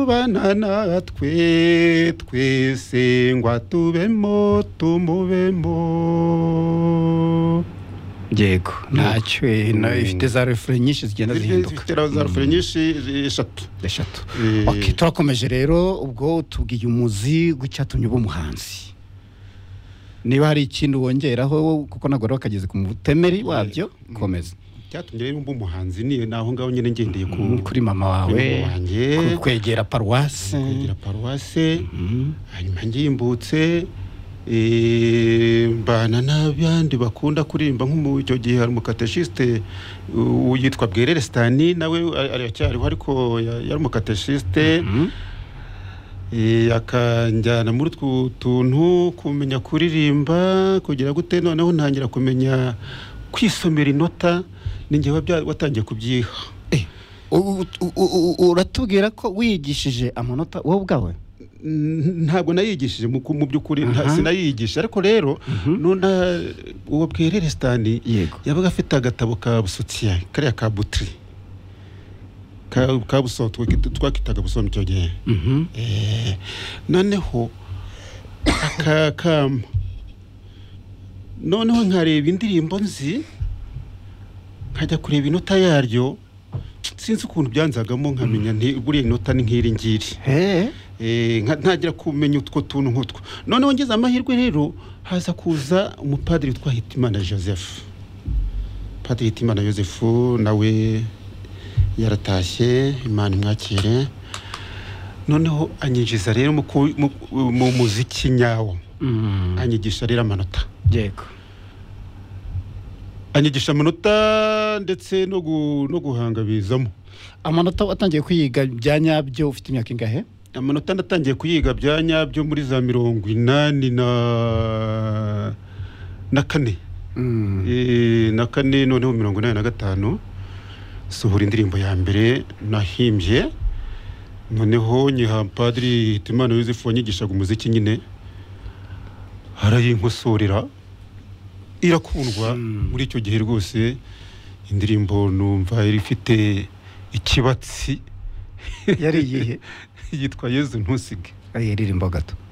kubana natwe twese ngo atubemo tumubemo yego ntacyo na- ifite za refure nyinshi zigenda zihinduka zifite za rufuro nyinshi eshatu eshatu Eh, Ok, turakomeje rero ubwo tubwiye umuzi w'icyatumye uba umuhanzi niba hari ikindi wongeraho kuko nagora akageze ku mutemeri wabyo komeza icyatumye rero mba umuhanzi ni naho ngaho nyine ngendeye ku kuri mama wawe Kuri mama wanjye. ku- kwegera paruwasi kugira paruwase Mhm. hanyuma ngimbutse eh, mbana n'abandi bakunda kuririmba nk'umu icyo gihe hari umukateshiste uh, yitwa bwerere sitani nawe a- aracyariho ariko ya- yari umukateshiste Mhm. eh, akanjyana muri utwo tuntu kumenya kuririmba kugira gute noneho ntangira kumenya kwisomera inota ninjye wabya- watangiye kubyiha Eh, u- u- u- u- uratubwira ko wiyigishije amanota wowe ubwawe N- ntabwo nayigishije mu ku- mu by'ukuri nta- Aha. sinayigisha ariko rero nuna uwo bwerere sitani yego yabaga afite agatabo ka busotiya kariya ka butiri ka ka buso twakita- twakitaga buso mu icyo gihe Mhm. Eh, noneho akakama noneho nkareba indirimbo nzi nkajya kureba inota yaryo sinzi ukuntu byanzagamo nkamenya nti buriya inota ni nk'iri ngiri He. Eh, nka- ntagira kumenya utwo tuntu nk'utwo noneho ngeze amahirwe rero haza kuza umupadiri witwa hitimana joseph padiri hitimana joseph nawe yaratashye imana imwakire noneho anyinjiza rero mu ku- mu- mu muziki nyawo Mhm. anyigisha rero amanota yego anyigisha amanota ndetse no gu- no guhanga bizamo amanota watangiye kwiyiga bya nyabyo ufite imyaka ingahe amanota natangiye kuyiga bya nyabyo muri za mirongo inani na na kane Eh, na kane noneho mirongo inani na gatanu sohora indirimbo ya mbere nahimbye noneho nyiha padiri hitimana yosefu wanyigishaga umuziki nyine arayinkosorera irakundwa muri icyo gihe rwose indirimbo numva yari ifite ikibatsi yari iyihe yitwa yezu ntusige ayiririmbo gato